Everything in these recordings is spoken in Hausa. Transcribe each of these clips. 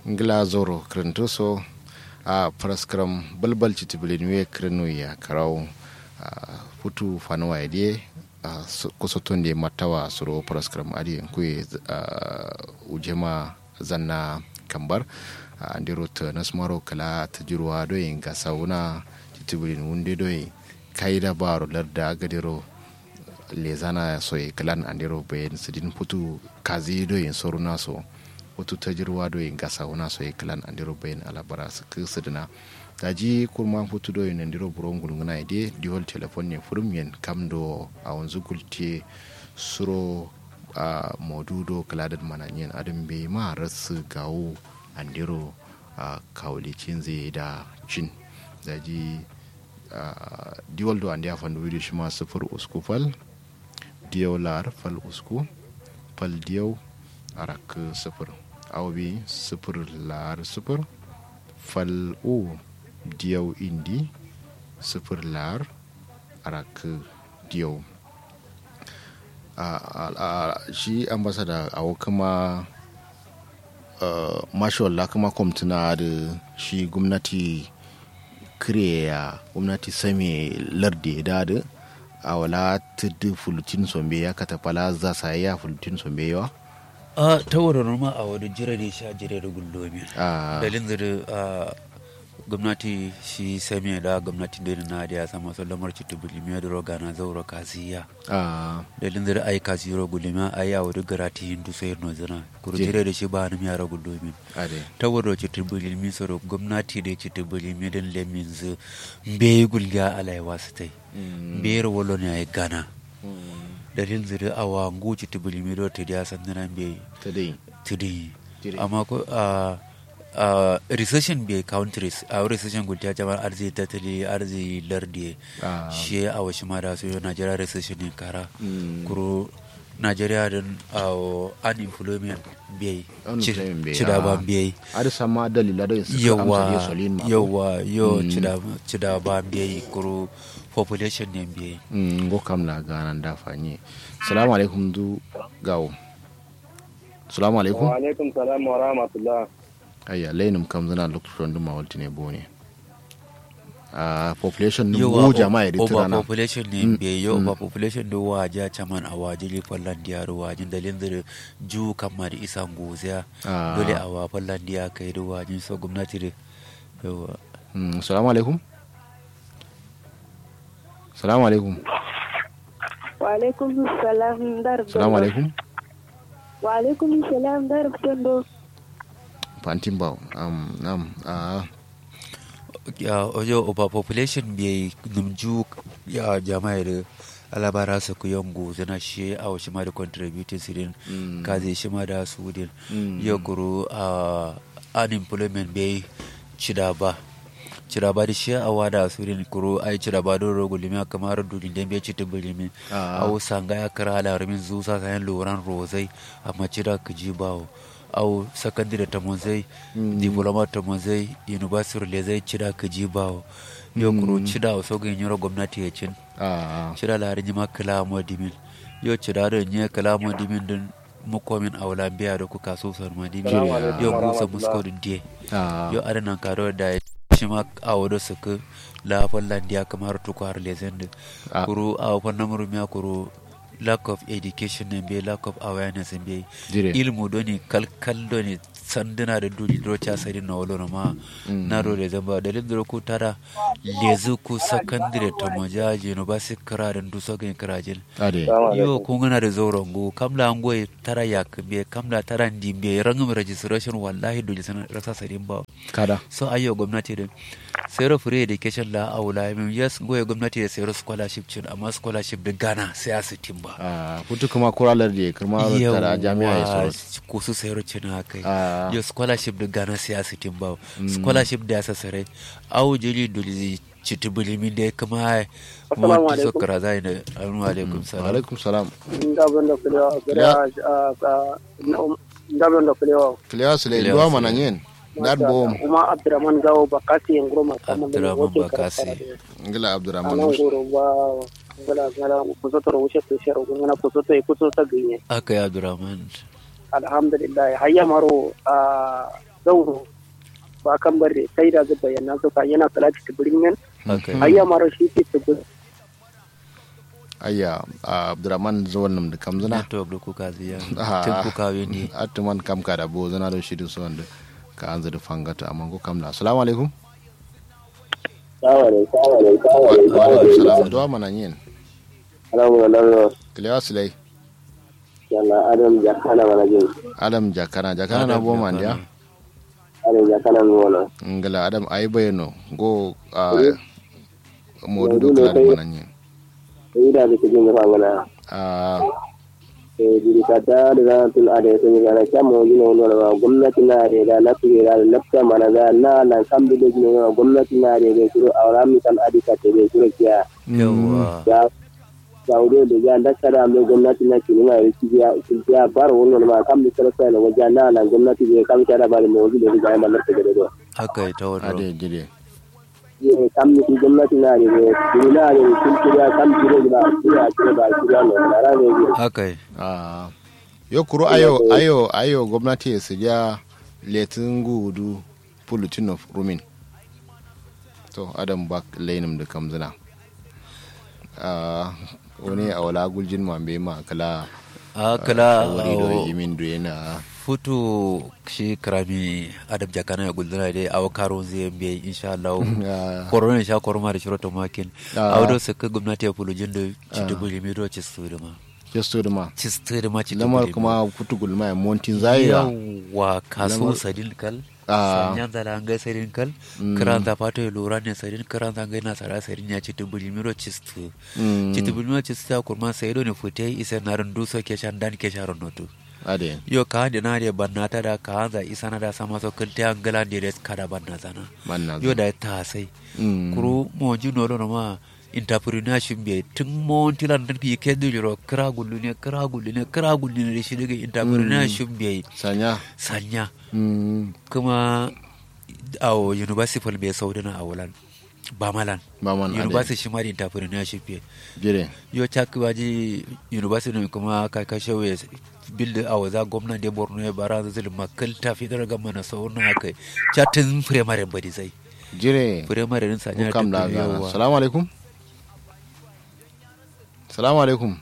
ngila zoro krentoso a praskram balbal citibilin we krenu ya karau futu fanuwa ide kusoton da matawa suro praskram adi kuye ujema zanna kambar andiro ta nasmaro kala ta jirwa doyin ga sauna citibilin wunde doyin kaida baro larda gadiro lezana soye kalan andiro bayan sidin futu kazi doyin soruna so wato ta jirwa doyin gasa wana so yi kalan andiro bayin alabara su kisa dina da ji kurma hutu doyin andiro buron gulguna ide diwol telefon ne furmiyan kam do a wanzu gulte suro a modudo kaladar mananyen adin bai ma rasu gawo andiro a kawulicin zai da cin da ji diwol do an ya fandu widi shi ma sufur usku fal diyau lar fal usku fal diyau arak sifir awbi sifir lar sifir fal u diyau indi sifir lar arak diyau shi ambasada awo kuma mashallah kuma kwamtuna da shi gwamnati kireya gwamnati sami lardi da da a wala tudu fulutin sombe ya katafala za sa ya fulutin sombe yawa a ta wurin ma a wani jira da sha jira da gullomi dalin da gwamnati shi sami da gwamnati da na da ya sama su lamar ci tubuli mai da roga na zaura kasiya dalin da ai kasi ro gulima ai a wani garati hindu sai no zana kuru jira da shi ba ni yara gullomi ta wurin ci tubuli mi soro gwamnati da ci tubuli mi dan lemin zu bai gulga alaiwa su tai bai wolo ne ai gana dalil ziri awa nguci tibili mi do tidi asan nana be today tidi amma ko a a recession be countries a recession gulta jamar arzi tatali arzi lardi shi a wasu ma da su yo Nigeria recession ne kara kuro Nigeria din a unemployment be cida ba be ar sama dalila da su yawa yawa yo cida ba be kuro population ne biye. ngo kam na ganan da fanye salamu alaikum du gawo salamu alaikum wa alaikum salam wa rahmatullah ayya lainum kam zana lokacin dun mawalti ne bone a population ni mu jama'a ya over population ne biye yo over population do waja chaman a waje li fallan diyaru wajin dalin da ju kamar isa ngoziya dole a wa fallan diya kai da wajin so gwamnati da yawa salamu alaikum salamu alaikum wa alaikum salam dar salamu alaikum wa alaikum salam dar tondo pantin ba um um uh, ya ojo over population bi numju ya jama'a da alabara su ku yango zana shi a wasu ma da contributing sirin kaze shi ma da su din ya guru a unemployment bai cida ba cira ba da shi a wada surin kuro ai cira ba don rogo limi kamar dudin da bai ci tubulimi au sanga ya kara alarumin zusa kayan loran rozai amma cira ka ji bawo au sakandire ta monzai diploma ta monzai university le zai cira ka ji bawo yo kuro cira o sogo nyoro gwamnati ya cin cira la harin ma kala mo dimin yo cira da nye kala mo dimin din mukomin aula biya da kuka so sarma dimin yo musa musko din yo adana karo da shi ma a wado suka la fallandiya kamar tuku har lezen da kuru a fannin murumiya kuru lack of education ne bai lack of awareness ne bai ilmu doni kalkal doni sanduna da duli rocha sari na wolo ma na ro da zamba dalil da ku tara lezu ku secondary ta moja university kararin du so gan karajin yo ku ngana da zoron go kamla ngo tara ya be kamla tara ndi be rangum registration wallahi duli san rasa sarin ba kada so ayo gwamnati din sayar free education la aula min yes goye gwamnati da sayar scholarship cin amma scholarship da gana sai a sitin ba a hutu kuma kuralar da kuma tara jami'a ya sauransu ko su sayar cin haka yo scholarship da gana sai a sitin ba scholarship da ya sasare awu jili duli citi bulimi da ya kama mawanta so kara zai da alaikum alaikum salam alaikum salam ndabon da kulewa ndabon da kulewa kulewa su lai duwa mana yin dat bom kuma abdurrahman gawo bakasi en gro makama abdurrahman bakasi ngila abdurrahman anan goro ba ngala ngala kusoto ro wuce to shero ngana kusoto e kusoto gine aka ya abdurrahman alhamdulillah hayya maro a zauro ba kan bare sai da zuba yana zuka yana salati tibirin yan okay ayya mara shi ke tibir ayya a abdurrahman zuwan nam da kamzuna network da kuka ziya Ah. tun kuka wani atuman kam ka da bo zana da shi da su wanda ka an zada fangata amma ko kam na assalamu alaikum wa alaikum salam duwa mana yin Alhamdulillah, kilewa silai yalla Adam jakana mana jin. adam jakana jakana na bo man dia Adam jakana mi wona. ngala adam ay bayano go a modu do kala mana yin Sai da kike jin fa ngana. a Eh diri kata da tul ade sun ga na kamo jin wona ba gwamnati na da da na tuge da lafta mana da na na kan bi da jin wona gwamnati na da da kiro awra mi kan adika te da kiro kiya. yawa Ya Saudiya da ya da kada mai gwamnati na kini na yi kiya kiya bar wona ma kan bi karo sai na wajen na na gwamnati da kan kada ba da mawuzi da ga mai lafta da do. haka ita wani ade jide ye kam ni gwamnati na ne ne ni na ne kun kiriya kam kire ba kiriya kire ba kiriya ne na ra ne ne haka a yo kuro ayo ayo ayo gwamnati su ja letin gudu pulutin of rumin to adam bak lainim da kamzina a wani a wala guljin mambe ma kala akala wari do yimin do yana futu shi karami adam jakana ya gulduna dai awa karo zai biya insha Allah Ah. korona sha koroma da shiro tomakin Ah. awdo saka gwamnati ya fulujin da ci dubu limiro ci su da ma jesto da ma ci su da ma ci dubu lamar limiro. kuma kutu gulma montin zaira yawa kaso Lamar- sadin kal Ah. sanyan da langai sadin kal kiran da fato ya lura ne sadin kiran da ngai na sara sadin ya ci dubu limiro ci su Mm. ci dubu limiro ci su ta kurma sai do ne fute isa na rundu so ke shan dan ke sharon notu ade yo ka hande na de banna ta da ka hanza isa na da sama so kinte an gala de res kada banna zana manna yo da ta sai Mm. kuru mo ji no no ma entrepreneurship be tun mo tilan dan fi ke duliro kra gullu ne kra gullu ne kra gullu ne shi daga entrepreneurship be sanya sanya Mm. kuma awo university fal be saudana awolan ba malan ba man ade university shi ma da entrepreneurship be jire yo cak waji university ne kuma ka kashe we bilda a waza gwamnan da borno ya bara zai makal ta fi daga mana sauran haka chatin primary bari zai jire primary din sanya ko kam da gana salamu alaikum salamu alaikum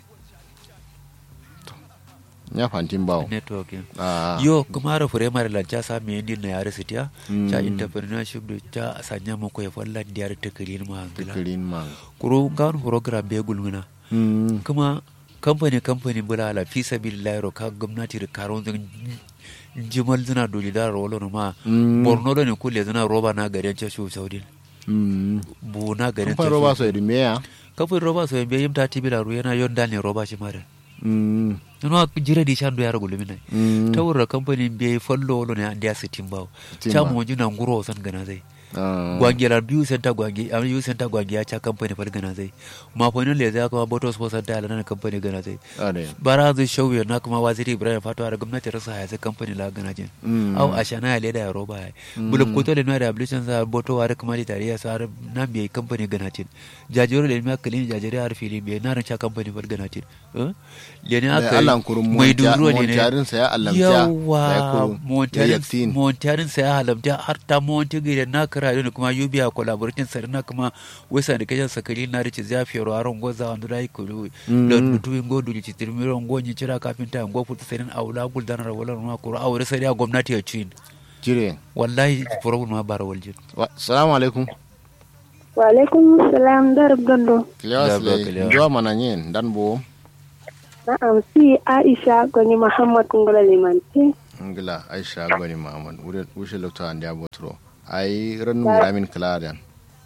To, ya fantin bawo network ya. Ah, yo kuma ra primary lan cha sa me ni na yare sitiya Mm. cha entrepreneurship da cha sanya mu ko ya fallan diyar takirin ma angila tikirin man kuro gan program be gulmuna Mm. kuma kamfani kamfani bulala fi sabilillahi ro ka gwamnati da karon zan jimal zina doli da rolo ma Mm. borno da ne kulle zina roba na garin cashu saudin Mm. bu na garin Kamfan roba so edin meya kafin roba so yambe yimta tibila ru yana yon dal ne roba shi mare Mm. no jira di shandu yara gulumi nai Mm. ta wurra kamfani be follo wolo ne andiya sitin bawo Timba. cha mo jina nguro san gana zai Ah. gwangi la biyu senta gwangi am yu senta gwangi ya cha kamfani fal gana zai ma fa le za kuma boto sponsor da la na kamfani gana zai ade bara zai shauye na kuma waziri ibrahim fatuwa da gwamnati rasa ya sai kamfani la gana jin Mm. au ashana ya leda ya roba ya bulum koto le na rehabilitation sa boto wa kuma di tariya sa har na biye kamfani gana jin jajiro le ma kalin jajire har fili biye na ran cha kamfani fal gana jin eh le ne Da aka Allah kurun mai monta- duro ne ne montarin sa ya alamta, ya yawa kuru, ya yaktin. montarin sa ya halamta har ta monti gire na kara ne kuma yubiya collaborating sa na kuma wesa da kajan sakali na rici zafi ro aron goza wanda dai kulu Mm. don mutu ngo duli ci tirmiro ngo nyi cira kafinta ngo futa sanin aula gul danar wala ma kuro awre sai ya gwamnati ya cin jire wallahi problem ma bara waljin Wa- salamu alaikum wa alaikum salam dar gondo kilewa Ya, sile kilewa. nduwa mana nyen dan bo na'am si aisha gani muhammad ngola limanti ngila aisha gwani muhammad wuri wushe lokta andi abotro ai ranu ramin kaladan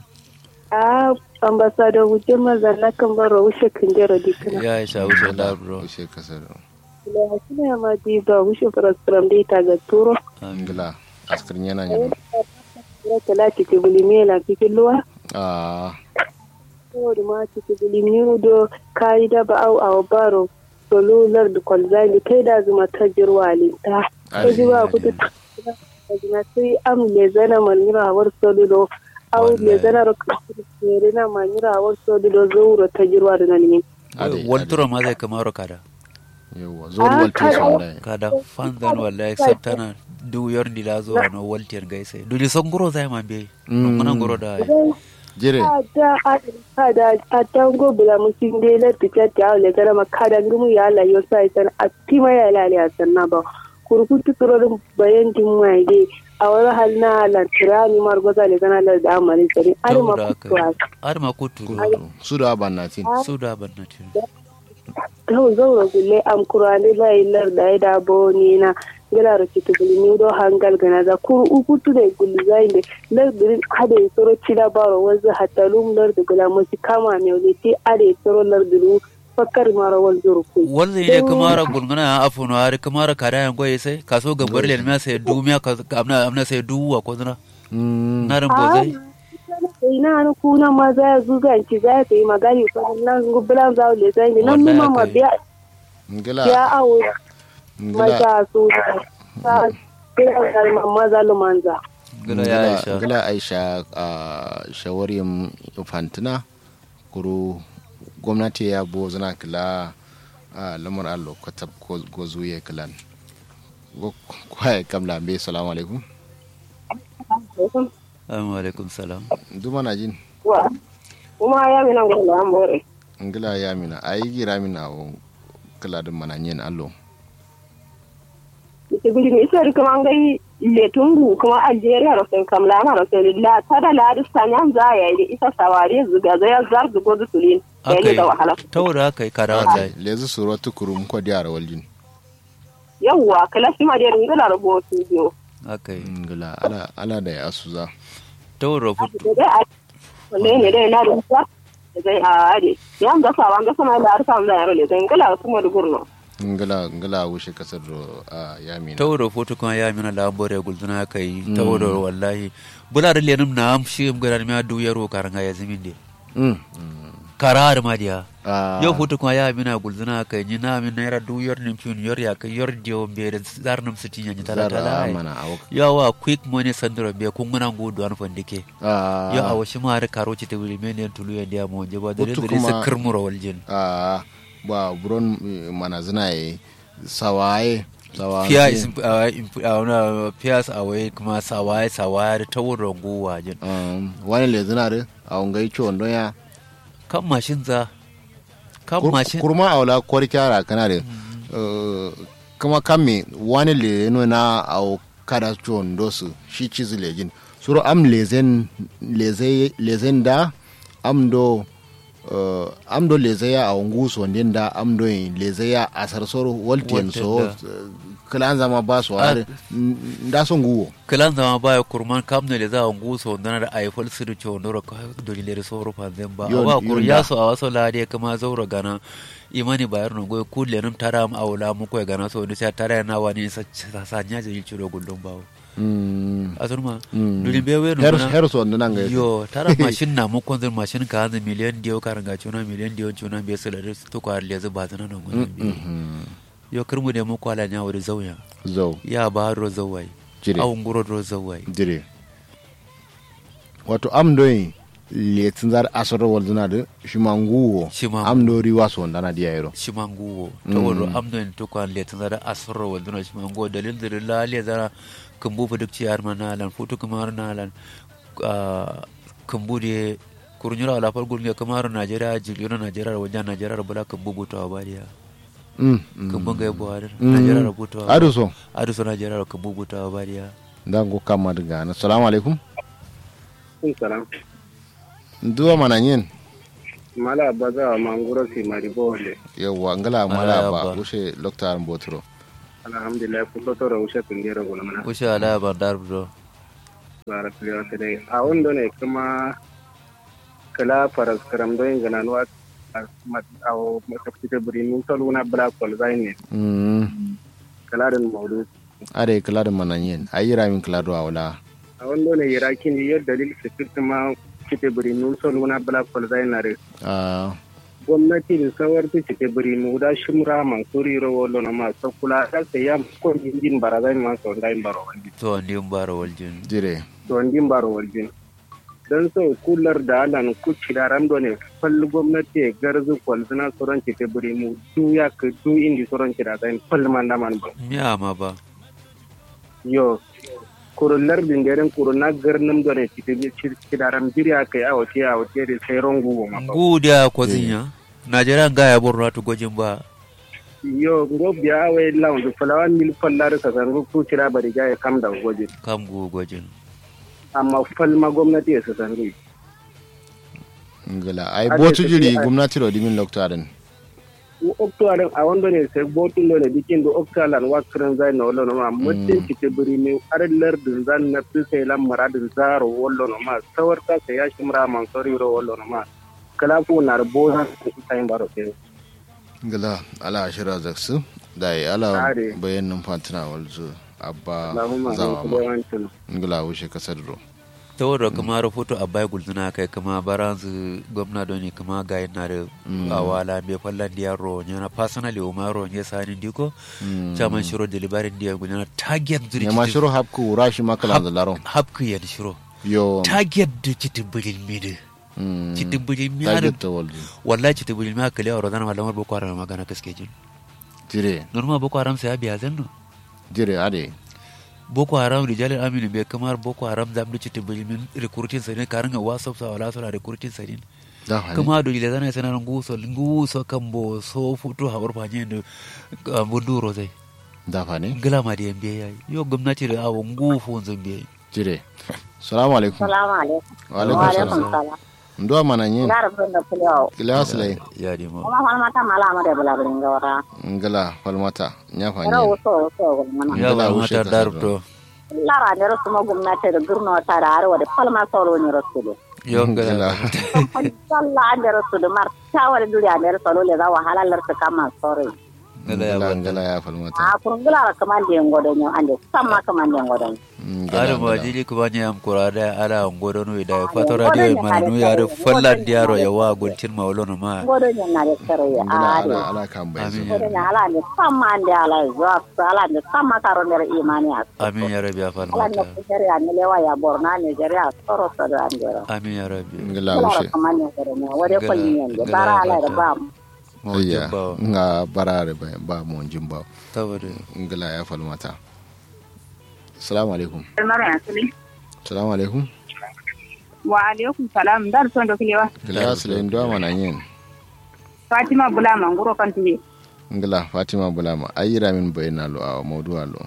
a ambassador wuje mazalla kan baro wushe kinjero dikana ya sha wuce da bro wushe kasar la sina ma di ba wushe frastram dai ta ga turo ngila askirin yana yin ira talati ke bulimela kikilwa ah ko da ma ci bulimi do kai da ba au au baro solular da kwalzali kai da zuma ta jirwa linta ta jiwa kutu na sai am le zana manira war solulo au le zana ro kere na manira war solulo zuro ta jirwa da nan ne ade walturo ma zai kamaro kada yawa zuwa waltu kada- sun dai kada fanzan wallahi sabtana du yor ndi la zo no waltier gaise du li songoro zai ma be Mm. no ngoro da jire ada ada ada ngo bula musin de la picha ta le gara makada ngumu ya la yo sai san atima ya la ya san na ba kurkutu turo bayan din mai de a wani hal na la tirani mar goza le kana la da amali sari ari ma Saboda kutu haka ar ma kutu kurutu su da bannatin su da bannatin kawai zaura gulle am kurani la ilar da ya da bo ni na gila ro kitu guli ni do hangal gana za kur ukutu de guli zai de lar dirin hade soro cida baro wazu hatalum lar da gula musi kama ne wale ti ade soro lar diru fakkar maro wal zuru ku wanda ne kamara gulguna a afuno har kamara kada yan goye sai kaso gabar le ma sai du miya ka amna amna sai du wa ko zuna Mm. na ran bozai ina an kuna ma za ya zuga ki za ta yi magani ko nan gubulan za le zai ne nan Wallahi ma ma haka biya ngila biya awo ngila maza su ta kira kalma maza lumanza gila ya aisha ngila aisha a shawarin fantina kuru gwamnati ya bo zana kila a lamar allo kwatab ko zuye kilan go kwaye kamla be salamu alaikum assalamu alaikum salam duma na jin wa kuma ya mina ngula ambore ngila ya mina ayi gira mina o kila dum mana nyen allo ite gudi mi isori kuma ngai le tungu kuma algeria ro sen kam lama ro sen la tada la du sanyan za ya yi isa sawari zuga za ya zar du godu tulin ya akai ni da wahala taura kai kada wallahi lezu suro tukurum ko diara waljin yawwa kala shi ma da ngala rubutu biyo akai ngila ala ala da ya asuza taura fut da dai a wanda ne dai na rubuta da dai a ade yan ga sawan ga sama da arfa da yaro le dan ngala kuma da gurno ngila ngila wushe kasar do a ya mina taura foto kan ya mina lambore gulzuna kai taura wallahi bula da lenum na am shi am garan ma du yaro karanga ya zimin de Mm. karar ma dia Ah, yau foto kan ya mina gulzuna kai ni na min naira du yor nim chun yor ya kai yor dio bere zarnum sitin ya tala zara tala ai. mana awak yawa quick money sandro be kun ngana ngudu an fandike ah yo awo shi ma har karo ci te wuri men tulu ya dia mo je ba dare Hutu dare sa kuma- kirmuro waljin ah ba buron eh, mana zina yi sawaye sawaye fiya is uh, imp- uh, na fiyas awai kuma sawaye sawaye ta wurin guwa jin um, wani le zina da a wangai ciwon don ya kan mashin za kan Kur- mashin kurma a wala kwari kyara kana da eh, kuma kan me wani le no na a kada ciwon dosu shi cizi lejin suru am lezen leze- lezen da am do uh, am do leze ya a wangu so ndin da am do yin leze ya a sarsoro waltiyan so Waltiyan eh, kala an zama ba su har da son guwo kilan zama baya kurman kam ne da za a guso na da aifal su da cewa nora ka dole da sauro fanzan ba Yon- ba kur yon ya da. so a wasu lade kama zaura gana imani bayar no goy kulle num tara am awla mu koy gana so ni sa tara na wani sa sa sa nya je ciro gullum bawo Mm. asurma Mm. duli be we no her mana- her so nan ga yo tara mashin na mu konzir mashin ka hanzu miliyan diyo karanga cuna miliyan diyo cuna be su da to ko arle zu ba zana nan gudun bi Mhm. yo kirmu da mu kwala nya wuri zauya zo ya ba ro zawai jire awun guro ro zawai dire wato am doyin letin zar asar wal zuna da shi manguwo Shi ma- am do riwa so ndana dia yero shimanguwo to wuro amdo en to kwan le tan da asro wal duna shimanguwo dalil da la le zara kumbu bu duk ciyar mana lan futu kamar na lan kumbu de kurnyura ala fal gurnya kamar najeriya jiliyo najeriya wajen najeriya bula kumbu butawa bariya mm mm. kumbun ga yabo har Mm. najeriya rubutawa adu so adu so najeriya kumbu butawa bariya dan go kama daga na assalamu alaikum salam nduwa mana nyen mala baza manguro si maribole yawa ngala Ala mala yaba. ba ushe loktar mbotro alhamdulillah kuso to raushe tungero gulmana kushe ala bandar bro bara tuliyo today a wando ne kuma kala faras karam don gana nuwa a masakita buri mun tolu na black hole zai ne mm kala da maudu ade kala da mana nyen ayira min kala do awla a wando ne yara kin yi dalil security ma kite buri mun tolu na black hole zai na re ah gwamnati da sawar ta cike buri mu da shimra mansuri rawolo na masu kula da sai ya ko injin barazai ma so dai baro wani to ndi mbara waljin jire to injin baro waljin dan so kular da alan ku cidaran do ne falli gwamnati ya garzu kwalzina soron cike buri mu du ya ka du indi soron cida zai falli man da man ba miya ma ba yo kurun lardin garin kurun na garnin da ne cidaran biriya kai a wace a wace da sai rongu ma guda kwazinya najeriya ga ya borno to gojin ba yo go biya wai lawan da fulawan mil fallar ka san ku cira bari ga ya kam da goje kam go gojin amma falma gwamnati ya san ri ngala ai botu jiri gwamnati ro dimin loktarin oktoaren a wanda ne sai botun ne dikin da oktalan wakran zai na wallo ma mutum kike biri ne arlar din zan na fi sai lan muradin zaro wallo ma sawar ka sai ya shimra man sori ro wallo ma kala ko na bo na sai baro sai ngala ala ashira zaksu da ya ala Are. bayanin fatina walzu abba Allahumma zawa in ma kuma yawancin ngala wuce kasar ro ta wadda kuma rahoto a bai gulzuna kai kuma baranzu gwamna don ne kuma ga yana da awala mai fallan da yaro yana personally o maro ne sani diko chaman shiro delivery da yana target zuri ya ma shiro hapku rashi makala da laron hapku yan shiro yo target da citin bilin midi mm, citin bilin mi har target ta walzu wallahi citin bilin mi haka lewa rozana malamar boko haram magana gaske jin jire normal boko haram sai biya zan no jire ade boko haram rijalin aminu bai kamar boko haram zamdu citin bilin recruiting sadin karin ga whatsapp sa wala sura recruiting sadin da hani kama do ile zana sana nguso nguso kambo so futu habar fanye da bunduro zai da fani ngala ma da yambe yayi yo gwamnati da awo ngufu zambe jire salamu alaikum salamu alaikum wa alaikum salam salam ndo mana yin ndar bunda kulio kila aslai ya di mo kuma falma ta mala ma da bula burin gawara ngala falmata nya ra fanye wuso wuso gulmana ya Ngala ba wuce mata ka darto lara ne rasu ma gwamnati da gurno ta da arwa da falma solo ne rasu da yo ngala sallah an da rasu da mar tawar duriya ne rasu le za wahala lar ta kama sore ngala ya ngala ba ngala ya falmata a kurgula ra kaman da yango da nyo ande samma kaman da yango da ngala ada ma ngala. jili kuma ni am kurada ala ngodo no da fato radio ma no ya ro fallan diaro ya wa guntin ma wolo no ma godo ne na da sare ya ngala a ala ala kan bai zo Amin. godo ne ala ne samma ande ala zuwa ala ne samma karo ne imani a amin ya rabbi ya ala ne falmata kujere ne lewa ya borna ne jere a soro soro ande ro amin ya rabbi ngala kula ra wuce kaman ne gore ne wade ko Ngala- yin ne ngala bara ya ala da fata. ba mo ayya jimba nga barare ba ba mo jimba tawade ngala ya falmata assalamu alaikum mara ya suli assalamu alaikum wa alaikum salam dar son do kilewa kila aslai ndo mana yin fatima bula manguro kan tibe ngala fatima bulama ayira min bayna lo a mawdu lo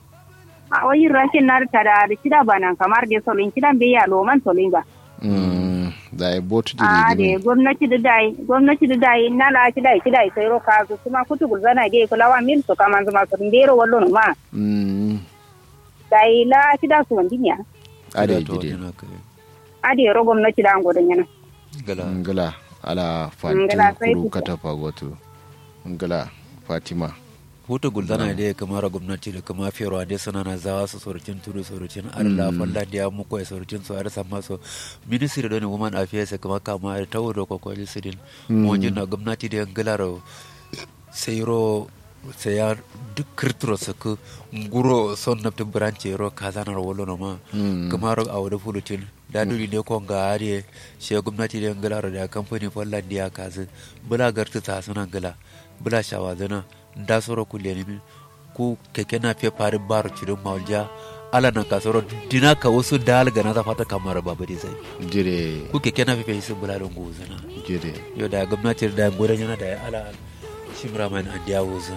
a wayin rashin na ta da da kida banan kamar da solin kidan bai ya loman solin ba mm da e botu a jiri da gwamnati da dai gwamnati da dai na la kida kida sai ro ka su kuma kutu gulzana ge kula wa mil to kaman zuma su ndero wallo no ma mm dai la kida su wandinya ade to jide na kai a da ro gwamnati da ngodan yana ngala ngala ala Ngala fanti sai kuru kuka. katafa goto ngala fatima hutu guldana da ya kamara gwamnati da kama fiyarwa dai suna na zawa su saurucin tudu saurucin allah falla da ya muku ya saurucin su har sama su ministry da ne woman affairs kama kama da tawo da kwakwali su din mojin na gwamnati da ya gilaro sai ro sai ya duk kirtiro su ku nguro son na tun branche ro kazanar wolo na ma kama ro a wani fulutin da duri ne kon ga ariye shi gwamnati da ya gilaro da kamfani falla da ya kazi bula gartu ta suna gila bula shawazana da soro kulle ni min ku keke na fe pare baro cido mawja ala na kasoro dina ka wasu dal ga na ta fata kamar babu dai sai jire ku keke na fe fe sun bula don gozana jire yo da gwamnati da goren yana da ala shimra man an dia woza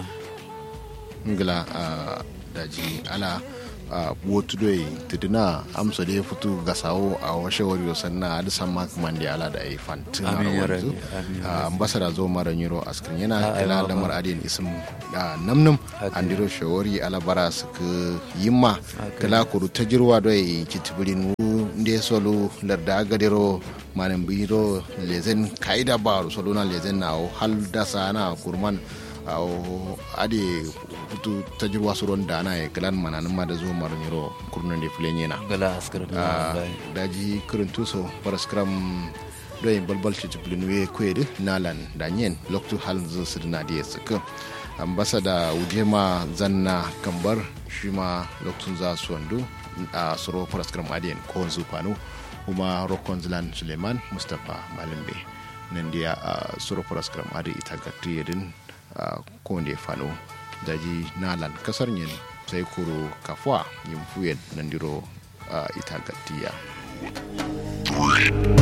ngala a daji ala a botu doyi tidina amsa da ya fito ga sawo a washe wari sannan a disan makaman da ala da ya fantin a Amin ya rawanzu Rabbi, amin ya a ambasada zo mara nyiro askrin yana Ah, ai, kila mama. lamar adin isim a namnum Haka. an diro shawari ala bara su ka yimma Haka. kala kuru ta jirwa doyi kitibirin wu nde solo larda agadiro manan biro lezen kaida baro solo na lezen na o hal dasa na kurman aw ade hutu tajirwa suron dana e kalan mananin ma da zo maro nyiro kurnan de fulenyena gala askar Ah, da daji kirin tuso paraskram doy balbal ci tuplin we kwede nalan da nyen loktu hal zo sidna de suka ambasada ujema zanna kambar shima loktun za su wando a suro paraskram adiyan ko zufanu kuma rokon zilan suleiman mustapha malimbe nan dia a suro paraskram adi ita gatri yedin ko nde fano daji nalan kasar nyen sai kuro kafwa yin fuyen nan diro ita gaddiya